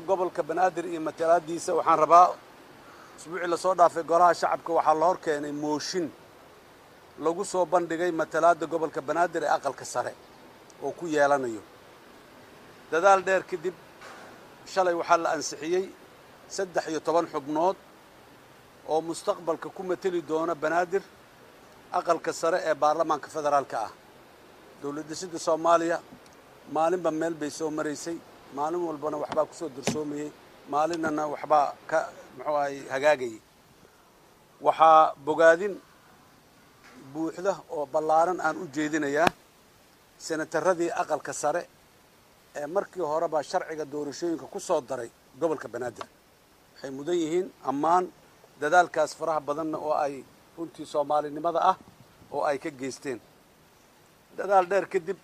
gobolka banaadir iyo matalaadiisa waxaan rabaa isbuucii lasoo dhaafay golaha shacabka waxaa la hor keenay mooshin lagu soo bandhigay matalaadda gobolka banaadir ee aqalka sare oo ku yeelanayo dadaal dheer kadib shalay waxaa la ansixiyey saddex iyo toban xubnood oo mustaqbalka ku mateli doona banaadir aqalka sare ee baarlamaanka federaalka ah dowlad dhisidda soomaaliya maalinba meel bay soo maraysay maalin walbana waxbaa kusoo darsoomayey maalinana waxbaa ka muxuu ahay hagaagayay waxaa bogaadin buuxda oo ballaaran aan u jeedinayaa senataradii aqalka sare ee markii horeba sharciga doorashooyinka ku soo daray gobolka banaadir waxay mudan yihiin ammaan dadaalkaas faraha badanna oo ay runtii soomaalinimada ah oo ay ka geysteen dadaal dheer kadib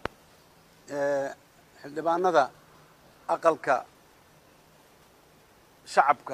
xildhibaanada aqalka shacabka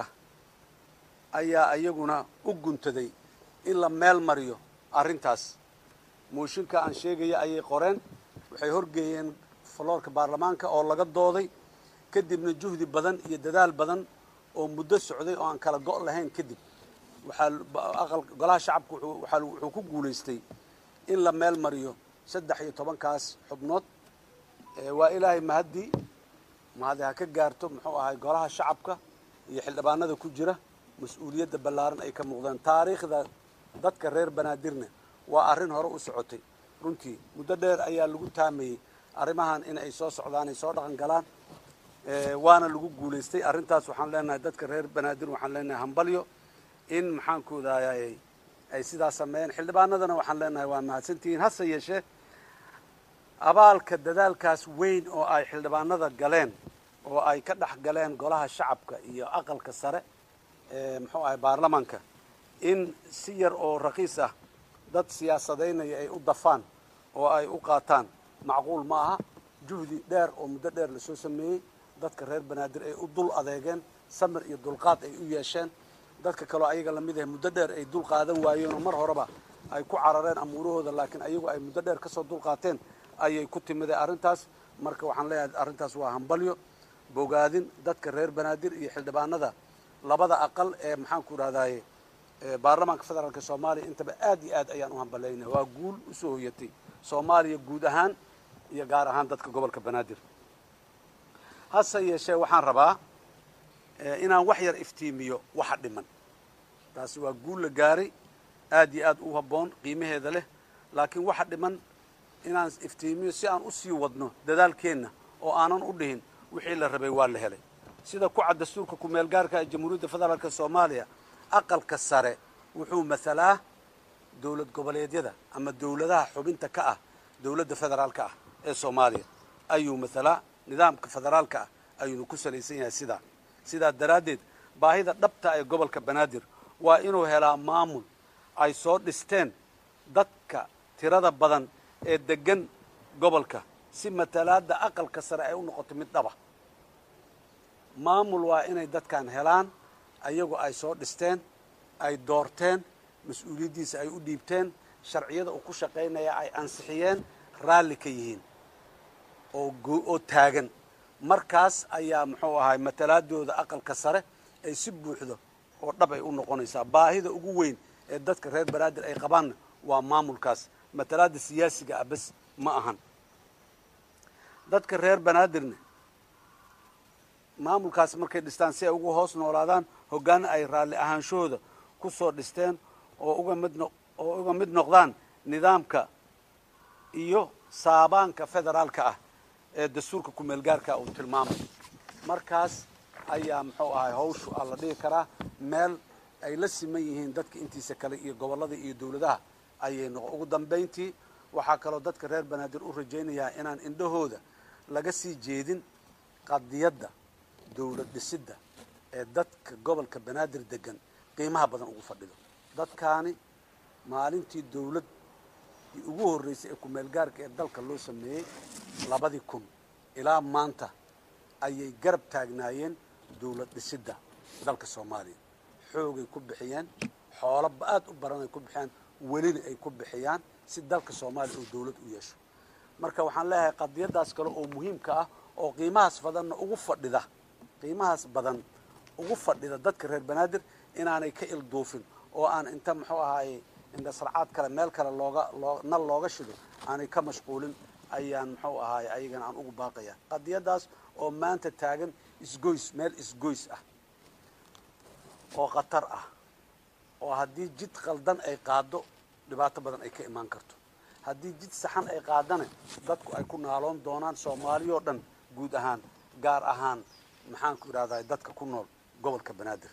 ayaa iyaguna u guntaday in la meel mariyo arrintaas mooshinka aan sheegaya ayay qoreen waxay horgeeyeen faloorka baarlamaanka oo laga dooday kadibna juhdi badan iyo dadaal badan oo muddo socday oo aan kala go' lahayn kadib waxaa golaha shacabka wuxuu ku guulaystay in la meel mariyo saddex iyo tobankaas xubnood waa ilaahay mahaddii mahadi ha ka gaarto muxuu ahay golaha shacabka iyo xildhibaanada ku jira mas-uuliyadda ballaaran ay ka muuqdeen taariikhda dadka reer banaadirna waa arrin hore u socotay runtii muddo dheer ayaa lagu taamayey arrimahan in ay soo socdaan ay soo dhaqan galaan waana lagu guulaystay arrintaas waxaan leenahay dadka reer banaadir waxaan leenahay hambalyo in maxaanku daayay ay sidaas sameeyeen xildhibaanadana waxaan leenahay waa mahadsantihiin hase yeeshee abaalka dadaalkaas weyn oo ay xildhibaanada galeen oo ay ka dhex galeen golaha shacabka iyo aqalka sare ee muxuu ahay baarlamaanka in si yar oo raqiis ah dad siyaasadaynaya ay u dafaan oo ay u qaataan macquul ma aha juhdi dheer oo muddo dheer lasoo sameeyey dadka reer banaadir ay u dul adeegeen samir iyo dulqaad ay u yeesheen dadka kaleo ayaga lamid ah muddo dheer ay dul qaadan waayeenoo mar horeba ay ku carareen amuurahooda laakiin ayagu ay muddo dheer kasoo dul qaateen ayay ku timideen arrintaas marka waxaan leeyahay arrintaas waa hambalyo bogaadin dadka reer banaadir iyo xildhibaanada labada aqal ee maxaanku idhahdaye baarlamaanka federaalka soomaaliya intaba aad iyo aad ayaan u hambalayna waa guul usoo hoyatay soomaaliya guud ahaan iyo gaar ahaan dadka gobolka banaadir hase yeeshee waxaan rabaa inaan wax yar iftiimiyo waxa dhiman taasi waa guul la gaaray aad iyo aad u habboon qiimaheeda leh laakiin waxa dhiman inaan iftiimiyo si aan usii wadno dadaalkeenna oo aanan u dhihin wixii la rabay waa la helay sida ku cad dastuurka ku-meel gaarka ee jamhuuriyadda federaalka soomaaliya aqalka sare wuxuu mathalaa dowlad goboleedyada ama dowladaha xubinta ka ah dowladda federaalka ah ee soomaaliya ayuu mathalaa nidaamka federaalka ah ayuunu ku salaysan yahay sidaa sidaa daraaddeed baahida dhabta ee gobolka banaadir waa inuu helaa maamul ay soo dhisteen dadka tirada badan ee degan gobolka si matalaadda aqalka sare ay u noqoto mid dhaba maamul waa inay dadkan helaan ayagu ay soo dhisteen ay doorteen mas-uuliyaddiisa ay u dhiibteen sharciyada uu ku shaqaynaya ay ansixiyeen raalli ka yihiin oo oo taagan markaas ayaa muxuu ahay matalaadooda aqalka sare ay si buuxdo oo dhab ay u noqonaysaa baahida ugu weyn ee dadka reer banaadir ay qabaanna waa maamulkaas matalaada siyaasiga ah bes ma ahan dadka reer banaadirna maamulkaas markay dhistaan si ay ugu hoos noolaadaan hoggaan ay raalli ahaanshahooda ku soo dhisteen oo uga mid no oo uga mid noqdaan nidaamka iyo saabaanka federaalka ah ee dastuurka ku-meel gaarka uu tilmaamay markaas ayaa muxuu ahay hawshu a la dhihi karaa meel ay la siman yihiin dadka intiisa kale iyo gobollada iyo dowladaha ayay noqo ugu dambayntii waxaa kaloo dadka reer banaadir u rajaynayaa inaan indhahooda laga sii jeedin qadiyadda dowlad dhisidda ee dadka gobolka banaadir degan qiimaha badan ugu fadhido dadkaani maalintii dowlad ugu horreysay ee ku-meel gaarka ee dalka loo sameeyey labadii kun ilaa maanta ayay garab taagnaayeen dowlad dhisidda dalka soomaaliya xoogay ku bixiyeen xoolo aad u baran ay ku bixiyaan welina ay ku bixiyaan si dalka soomaaliya oo dowlad u yeesho marka waxaan leeyahay qadiyaddaas kale oo muhiimka ah oo qiimahaas badanna ugu fadhida qiimahaas badan ugu fadhida dadka reer banaadir inaanay ka ilduufin oo aan inta muxuu ahaaye indhasarcaad kale meel kale looga loo nal looga shido aanay ka mashquulin ayaan muxuu ahaaye ayagana aan ugu baaqaya qadiyadaas oo maanta taagan isgoys meel isgoys ah oo khatar ah oo haddii jid qaldan ay qaado dhibaato badan ay ka imaan karto haddii jid saxan ay qaadana dadku ay ku naaloon doonaan soomaaliyoo dhan guud ahaan gaar ahaan maxaan ku idhahdaa dadka ku nool gobolka banaadir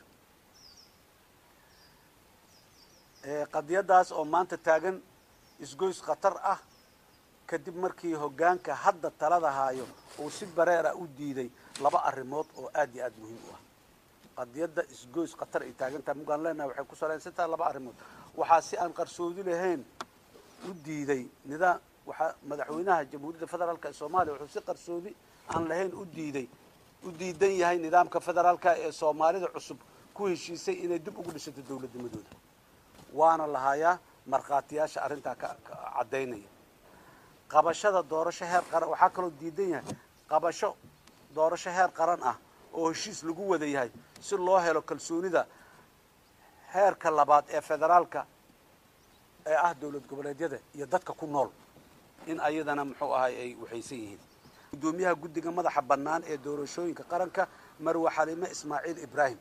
qadiyadaas oo maanta taagan isgoys khatar ah kadib markii hoggaanka hadda talada haayo uu si bareera u diiday laba arrimood oo aad iyo aad muhiim u ah qadiyadda isgoys khatar ay taagan tahay mugaan leenahay waxay ku salaysan tahay laba arrimood waxaa si aan qarsoodi lahayn u diiday nidaam waxaa madaxweynaha jamhuuriyadda federaalka ee soomaaliya wuxuu si qarsoodi aan lahayn u diiday u diidan yahay nidaamka federaalka ee soomaalida cusub ku heshiisay inay dib ugu dhisato dowladnimadooda waana lahayaa markhaatiyaasha arrintaa ka caddaynaya qabashada doorasho heer qaran waxaa kaloo diidan yahay qabasho doorasho heer qaran ah oo heshiis lagu wada yahay si loo helo kalsoonida heerka labaad ee federaalka ee ah dowlad goboleedyada iyo dadka ku nool in ayadana muxuu ahay ay waxaysan yihiin guddoomiyaha guddiga madaxa bannaan ee doorashooyinka qaranka marwe xaliime ismaaciil ibraahim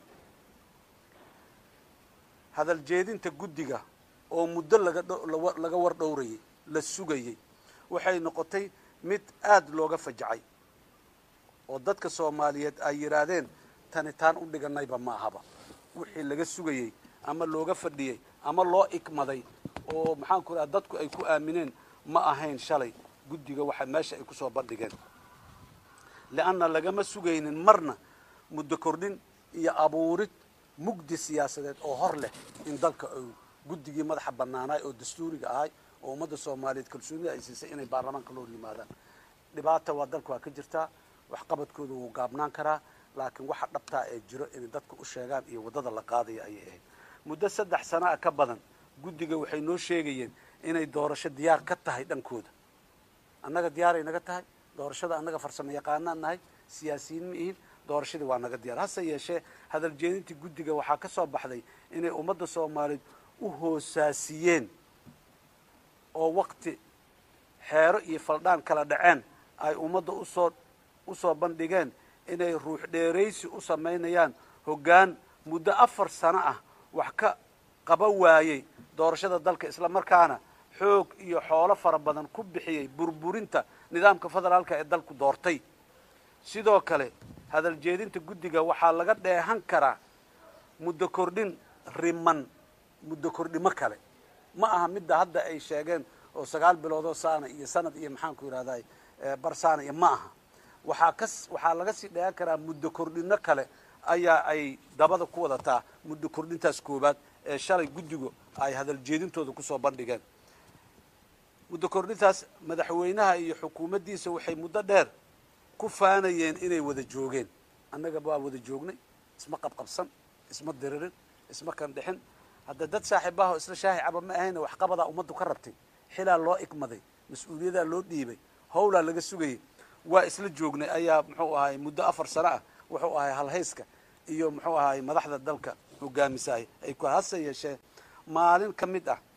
hadal jeedinta guddiga oo muddo laga laga war dhowrayay la sugayay waxay noqotay mid aada looga fajacay oo dadka soomaaliyeed ay yidhaahdeen tani taan u dhiganayba ma ahaba wixii laga sugayey ama looga fadhiyey ama loo ikmaday oo maxaan ku idhaha dadku ay ku aamineen ma ahayn shalay guddiga waxa meesha ay kusoo bandhigeen leanna lagama sugaynin marna muddo kordhin iyo abuurid mugdi siyaasadeed oo hor leh in dalka uu guddigii madaxa bannaanaay oo dastuuriga ahay oo ummadda soomaaliyeed kalsoonida ay siisay inay baarlamaanka loo hor yimaadaan dhibaata waa dalka waa ka jirtaa waxqabadkooda wuu gaabnaan karaa laakiin waxa dhabtaa ee jiro inay dadka u sheegaan iyo waddada la qaadaya ayay ahayd muddo saddex sana a ka badan guddiga waxay noo sheegayeen inay doorasho diyaar ka tahay dhankooda annaga diyaaray naga tahay doorashada annaga farsamo yaqaanaan nahay siyaasiyiin ma ihin doorashadii waa naga diyaar hase yeeshee hadal jeedintii guddiga waxaa ka soo baxday inay ummadda soomaaliyeed u hoosaasiyeen oo waqti xeero iyo faldhaan kala dhaceen ay ummadda usoo usoo bandhigeen inay ruux dheeraysi u samaynayaan hoggaan muddo afar sano ah wax ka qaban waayey doorashada dalka isla markaana xoog iyo xoolo fara badan ku bixiyey burburinta nidaamka federaalka ee dalku doortay sidoo kale hadal jeedinta guddiga waxaa laga dheehan karaa muddo kordhin riman muddo kordhimo kale ma aha midda hadda ay sheegeen oo sagaal biloodoo saana iyo sanad iyo maxaan ku yidhahday bar saana iyo ma aha waxaa kas waxaa laga sii dheehan karaa muddo kordhino kale ayaa ay dabada ku wadataa muddo kordhintaas koowaad ee shalay guddigu ay hadal jeedintooda kusoo bandhigeen muddo kordhintaas madaxweynaha iyo xukuumaddiisa waxay muddo dheer ku faanayeen inay wada joogeen annaga waa wada joognay isma qabqabsan isma diririn isma kandhixin hadda dad saaxiibaha oo isla shaahi caba ma ahayna waxqabadaa ummaddu ka rabtay xilaa loo igmaday mas-uuliyadaa loo dhiibay howlaa laga sugayay waa isla joognay ayaa muxuu ahay muddo afar sano ah wuxuu ahay halhayska iyo muxuu ahay madaxda dalka hogaamisahay ay ku hase yeeshee maalin ka mid ah